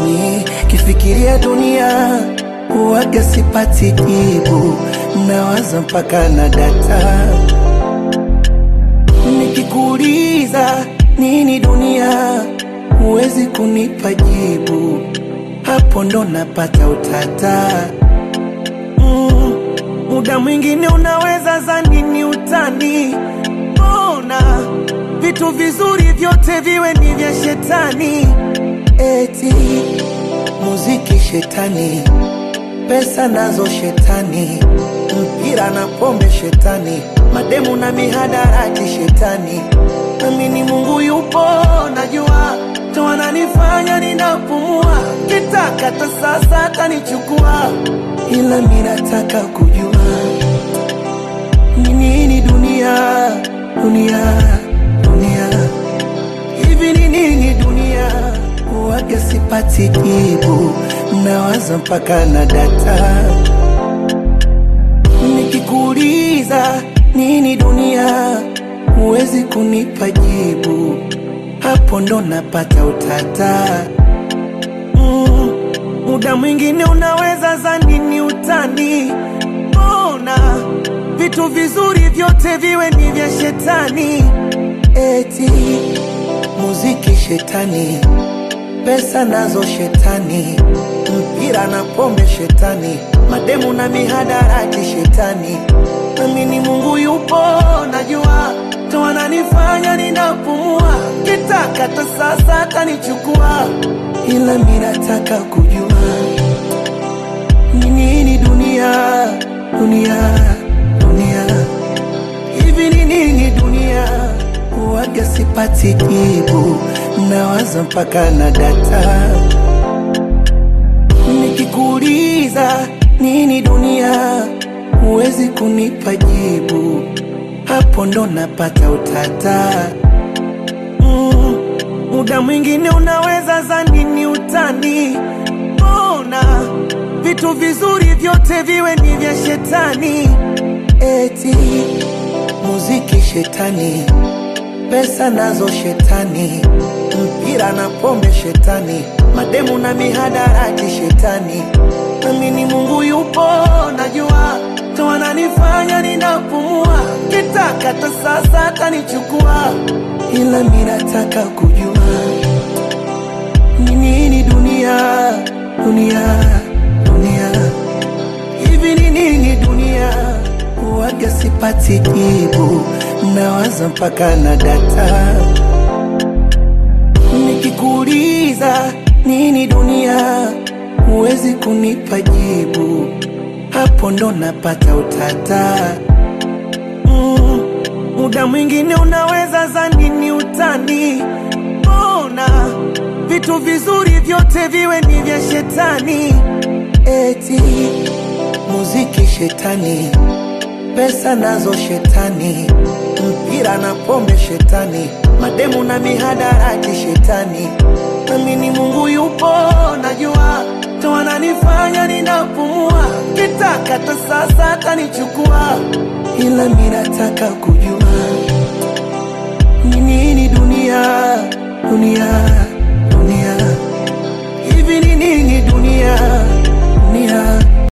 ni kifikiria dunia huwaga sipati jibu, nawaza mpaka na data. Nikikuuliza nini dunia, huwezi kunipa jibu, hapo ndo napata utata. Mm, muda mwingine unaweza zani ni utani, mbona vitu vizuri vyote viwe ni vya shetani? Eti muziki shetani, pesa nazo shetani, mpira na pombe shetani, mademu na mihadarati shetani. Amini Mungu yupo, najua ndo ananifanya ninapumua, kitaka ta sasa atanichukua, ila mi nataka kujua ni nini dunia, dunia, dunia hivi ni nini dunia? Huwaga sipati jibu, nawaza mpaka na data. Nikikuuliza nini dunia, huwezi kunipa jibu, hapo ndo napata utata. Mm, muda mwingine unaweza zani ni utani, mbona vitu vizuri vyote viwe ni vya shetani? Eti muziki shetani, pesa nazo shetani, mpira na pombe shetani, mademu na mihadarati shetani. Amini Mungu yupo, najua ndo ananifanya ninapumua, kitaka ta sasa atanichukua, ila mi nataka kujua ni nini dunia, dunia, dunia hivi ni nini dunia? Huwaga sipati jibu, nawaza mpaka na data. Nikikuuliza nini dunia, huwezi kunipa jibu, hapo ndo napata utata. Mm, muda mwingine unaweza zani ni utani, mbona vitu vizuri vyote viwe ni vya shetani? Eti muziki shetani, pesa nazo shetani, mpira na pombe shetani, mademu na mihadarati shetani. Amini Mungu yupo, najua ndo ananifanya ninapumua, kitaka ta sasa atanichukua, ila mi nataka kujua ni nini dunia, dunia, dunia hivi ni nini dunia? Huwaga sipati jibu, nawaza mpaka na data. Nikikuuliza nini dunia, huwezi kunipa jibu, hapo ndo napata utata. Mm, muda mwingine unaweza zani ni utani, mbona vitu vizuri vyote viwe ni vya shetani? Eti muziki shetani, pesa nazo shetani, mpira na pombe shetani, mademu na mihadarati shetani. Amini Mungu yupo, najua ndo ananifanya ninapumua, kitaka ta sasa atanichukua, ila mi nataka kujua ni nini dunia, dunia, dunia hivi ni nini dunia, dunia